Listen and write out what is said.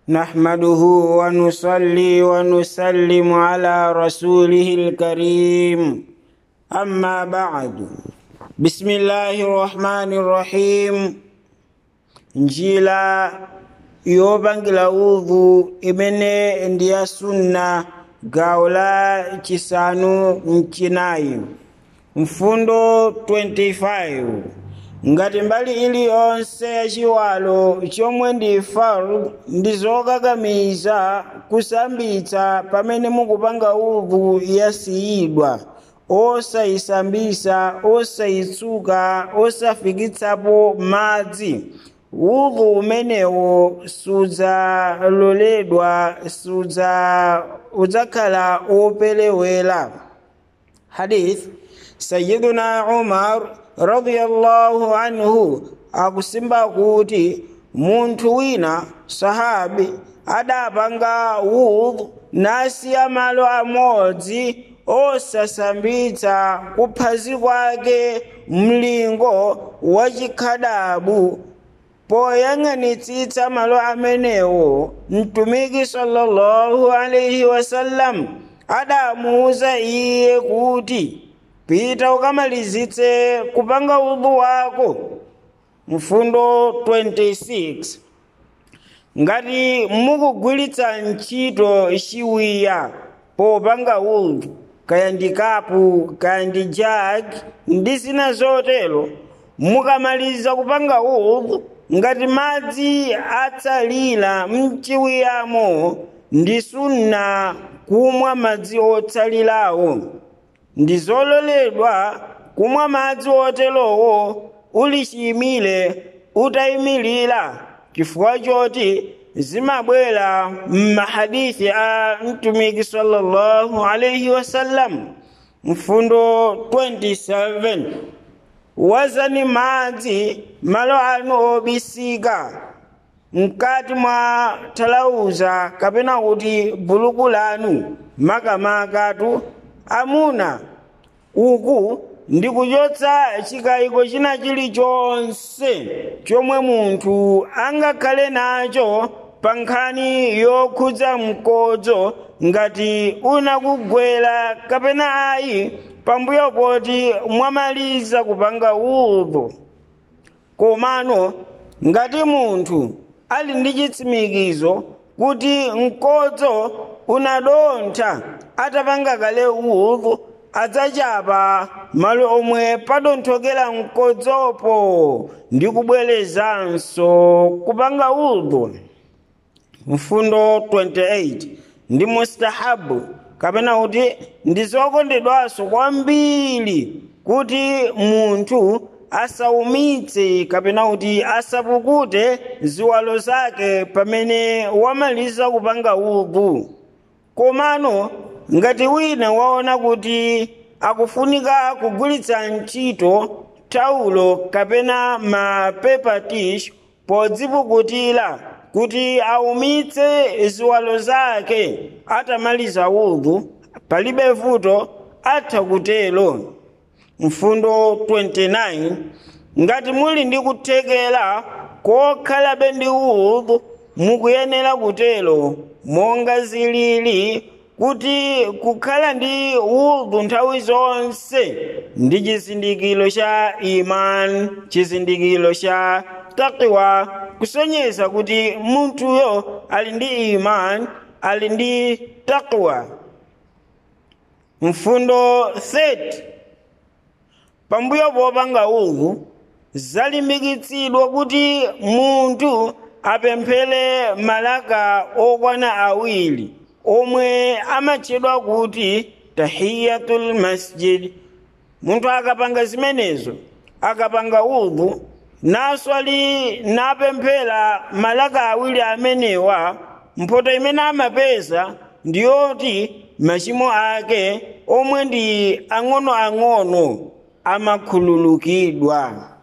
نحمده ونصلي ونسلم على رسوله الكريم أما بعد بسم الله الرحمن الرحيم njila yopangila udhu imene ndi ya sunna gawo la chisanu mchinayi mfundo 25 ngati mbali iliyonse ya chiwalo chomwe ndi fard ndi zokakamiza kusambitsa pamene mukupanga udhu yasiyidwa osayisambisa osayitsuka osafikitsapo madzi udhu umenewo sudzaloledwa sudza udzakhala opelewera hadith sayiduna umar radiyallahu anhu akusimba kuti munthu wina sahabi adapanga udhu nasiya malo amodzi osasambitsa kuphazi kwake mlingo wachikhadabu poyang'anitsitsa malo amenewo mtumiki sallallahu alaihi wasallam adamuwuza iye kuti pita ukamalizitse kupanga udhu wako mfundo 26 ngati mukugwiritsa ntchito chiwiya popanga udhu kaya ndi kapu kaya ndi jagi ndi zina zotero mukamaliza kupanga udhu ngati madzi atsalira mchiwiyamo ndi sunna kumwa madzi otsalirawo ndi zololedwa kumwa madzi oterowo uli chiyimire utayimirira chifukwa choti zimabwera m'mahadithi a mtumiki sallallahu alaihi wasallam mfundo 27 wazani madzi malo anu obisika mkati mwa talauza kapena kuti buluku lanu makamakatu amuna uku ndi kuchotsa chikayiko china chilichonse chomwe munthu angakhale nacho pa nkhani yokhudza mkodzo ngati unakugwera kapena ayi pambuyo poti mwamaliza kupanga udhu komano ngati munthu ali ndi chitsimikizo kuti mkodzo unadontha atapanga kale udhu adzachapa malo omwe padonthokera mkodzopo ndi kubwerezanso kupanga udhu mfundo 28 ndi mustahabu kapena kuti ndi zokondedwanso kwambiri kuti munthu asaumitse kapena kuti asapukute ziwalo zake pamene wamaliza kupanga udhu komano ngati wina waona kuti akufunika kugwiritsa ntchito taulo kapena mapepa tish podzipukutira kuti aumitse ziwalo zake atamaliza udhu palibe vuto atha kutero mfundo 29 ngati muli ndi kuthekera kokhalabe ndi udhu mukuyenera kutero monga zilili kuti kukhala ndi udhu nthawi zonse ndi chizindikiro cha iman chizindikiro cha takiwa kusonyeza kuti munthuyo ali ndi iman ali ndi takiwa mfundo 30 pambuyo popanga udhu zalimbikitsidwa kuti munthu apemphere malaka okwana awiri omwe amatchedwa kuti tahiyatul masjid munthu akapanga zimenezo akapanga udhu naswali napemphera malaka awiri amenewa mphoto imene amapeza ndiyoti machimo ake omwe ndi ang'onoang'ono amakhululukidwa